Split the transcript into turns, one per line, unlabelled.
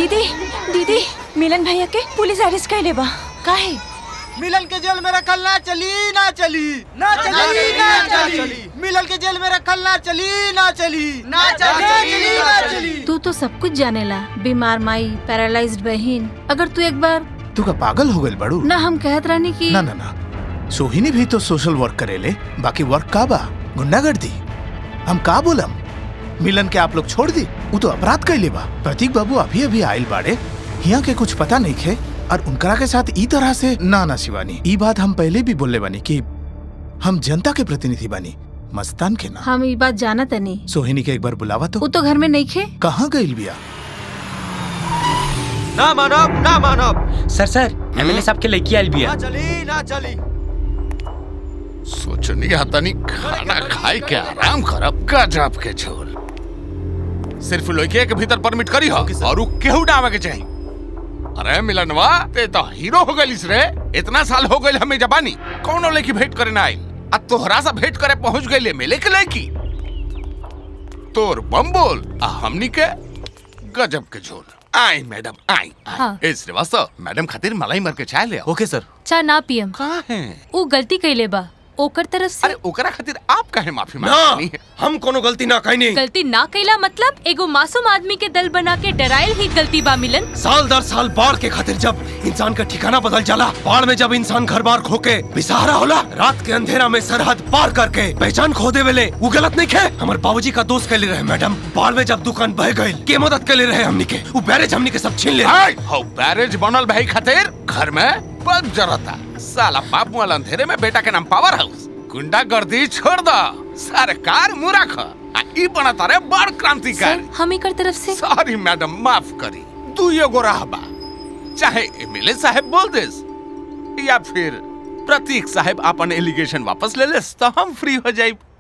दीदी दीदी मिलन भैया के पुलिस अरेस्ट कर लेबा काहे
मिलन के जेल में रखल ना चली ना चली ना चली ना चली मिलन के जेल में रखल ना चली ना चली ना चली ना चली
तू तो सब कुछ जानेला बीमार माई पैरालाइज्ड बहन अगर तू एक बार
तू का पागल हो गइल बड़ू
ना हम कहत रहनी कि
ना ना ना सोहिनी भी तो सोशल वर्क करेले बाकी वर्क का बा गुंडागर्दी हम का बोलम मिलन के आप लोग छोड़ दी वो तो अपराध कैले बा प्रतीक बाबू अभी अभी आयल बाड़े यहाँ के कुछ पता नहीं खे और उनकरा के साथ ई तरह से ना ना शिवानी ई बात हम पहले भी बोले बानी कि हम जनता के प्रतिनिधि बानी मस्तान के ना
हम ये बात जाना तनी
सोहिनी के एक बार बुलावा तो
वो तो घर में नहीं खे
कहाँ गइल बिया
ना मानब ना मानब
सर सर एमएलए साहब के लड़की आयल बिया
ना चली ना चली
सोचनी तनी खाना खाए के आराम करब गजब के झोल सिर्फ लड़के के भीतर परमिट करी हो और उ केहू ना आवे के चाहिए अरे मिलनवा ते तो हीरो हो गइलिस रे इतना साल हो गइल हमें जबानी कौनो लड़की भेंट करे ना आई आ तोहरा सा भेंट करे पहुंच गइले मिले के लड़की तोर बम बोल आ हमनी के गजब के झोल आई मैडम आई
हाँ।
ए श्रीवास्तव मैडम खातिर मलाई मर के चाय ले आओ
ओके सर
चा ना पियम
कहाँ है
वो गलती कैले बा ओकर तरफ से
अरे ओकरा खातिर आप काहे माफी
ना
मांगनी है
हम कोनो गलती ना कहीं
गलती ना कैला मतलब एगो मासूम आदमी के दल बना के डराइल ही गलती बा मिलन
साल दर साल बाढ़ के खातिर जब इंसान का ठिकाना बदल जाला बाढ़ में जब इंसान घर बार खो के बेसहारा होला रात के अंधेरा में सरहद पार करके पहचान खो दे वेले वो गलत नहीं खे हमारे बाबूजी का दोस्त के लिए रहे मैडम बाढ़ में जब दुकान बह गई के मदद के लिए रहे हमनी के वो बैरेज हमनी के सब छीन ले
हाय हो बैरेज बनल भाई खातिर घर में बल्ब जरता साला बाप वाला अंधेरे में बेटा के नाम पावर हाउस गुंडा गर्दी छोड़ दो सरकार मुराख आ ई बनता रे बड़ क्रांतिकारी
सर हम एकर तरफ से
सॉरी मैडम माफ करी तू एगो रहबा चाहे एमएलए साहब बोल देस या फिर प्रतीक साहब अपन एलिगेशन वापस ले लेस तो हम फ्री हो जाइब